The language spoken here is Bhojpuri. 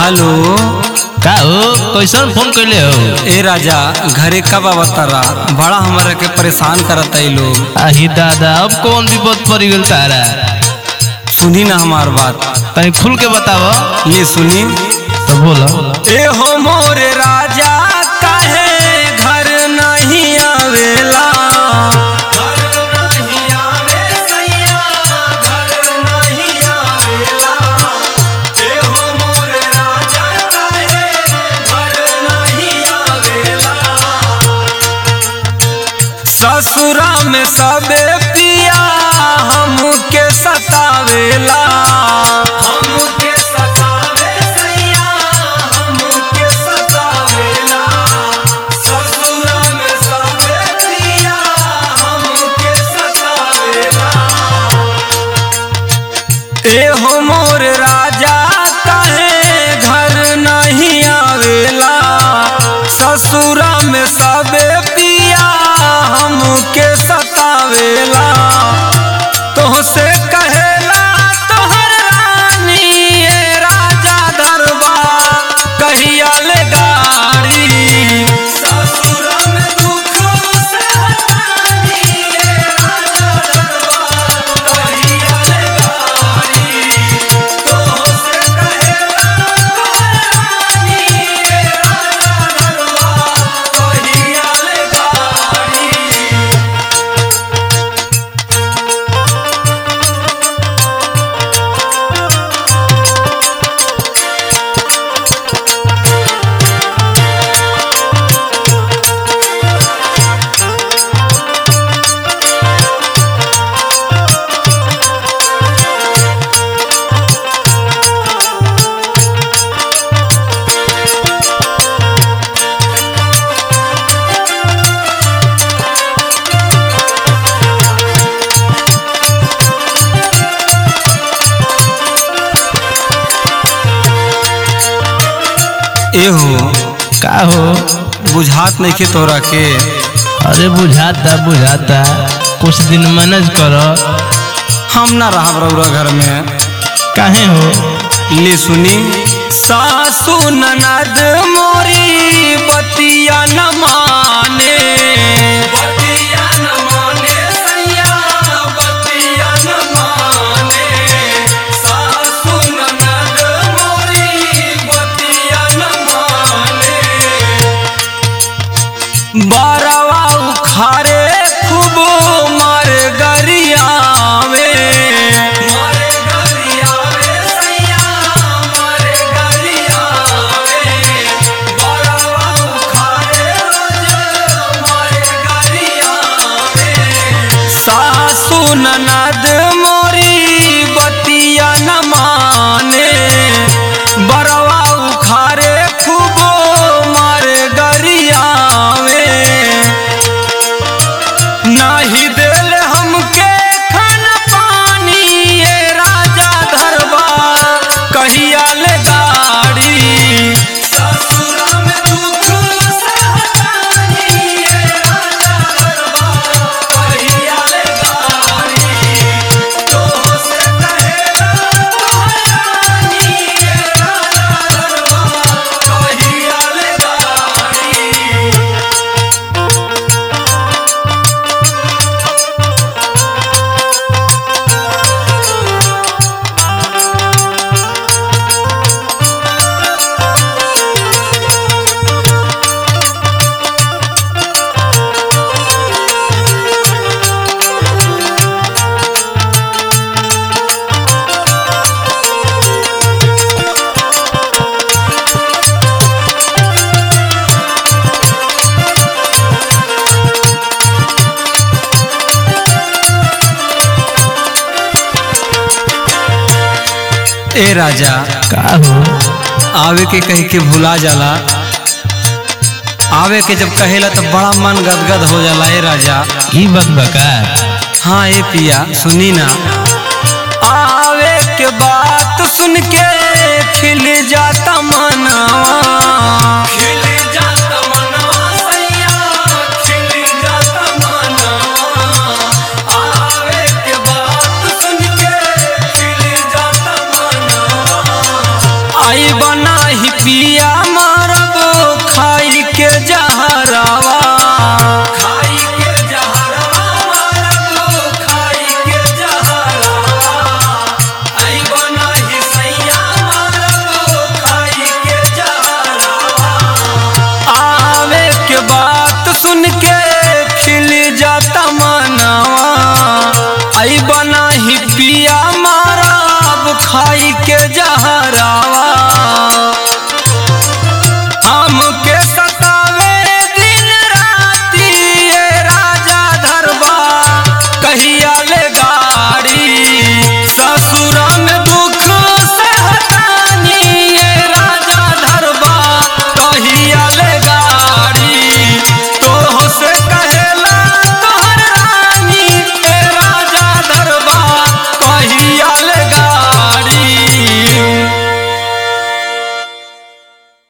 हेलो का हो कैसन फोन कैले हो ए राजा घरे कब अवतारा बड़ा हमारा के परेशान करता ई लोग आही दादा अब कौन विपद पड़ गल तारा सुनी ना हमार बात तनी खुल के बताव ये सुनी तो बोलो ए हो मोरे राजा काहे घर नहीं आवेला घर नहीं आवे सैया घर नहीं आवेला ए हो मोरे राजा काहे घर नहीं आवेला ससुरा में सबे पिया हमके सतावेला हमके सतावे सैया हमके सतावेला ससुरा में सबे पिया हमके सतावेला ए हो मोर राजा काहे घर नहीं आवेला ससुरा में सबे पिया हमके सतावेला तोहसे कहेला तोहर रानी ए राजा दरबा कहिया ले गाड़ी ससुरा में दुख से हटानी ए राजा दरबा कहिया ले गाड़ी तोहसे कहेला तोहर रानी ए राजा दरबा कहिया ले गाड़ी एहो का हो बुझात नहीं के तोरा के अरे बुझाता बुझाता कुछ दिन मैनेज करो हम ना रहा रउरा घर में काहे हो ले सुनी सासू ननद मोरी बतिया न माने बतिया न माने सैया बतिया न माने सासू ननद मोरी बतिया न माने बारवा उखारे खूब मार गरियावे मार गरियावे सैया मार गरियावे बारवा उखारे रोज मार गरियावे सासू ननद मोरी बतिया न माने बरवा उखारे खूब मार गरियावे नाही देल हमके खाना पानी ये राजा धरबा कहिया ले गाड़ी ससुरा में दुख सहतानी ये राजा धरबा कहिया ले गाड़ी तोहसे कहेला तोहरानी ये राजा धरबा कहिया ले गाड़ी ए राजा का हो आवे के कह के भुला जाला आवे के जब कहेला तो बड़ा मन गदगद हो जाला ए राजा ई बात बका हाँ ए पिया सुनी ना आवे के बात सुन के खिल जाता मनवा खिल जाता मनवा सैया खिल जाता मनवा आवे के बात सुन के खिल जाता मनवा आई बना खाई के जहरावा हमके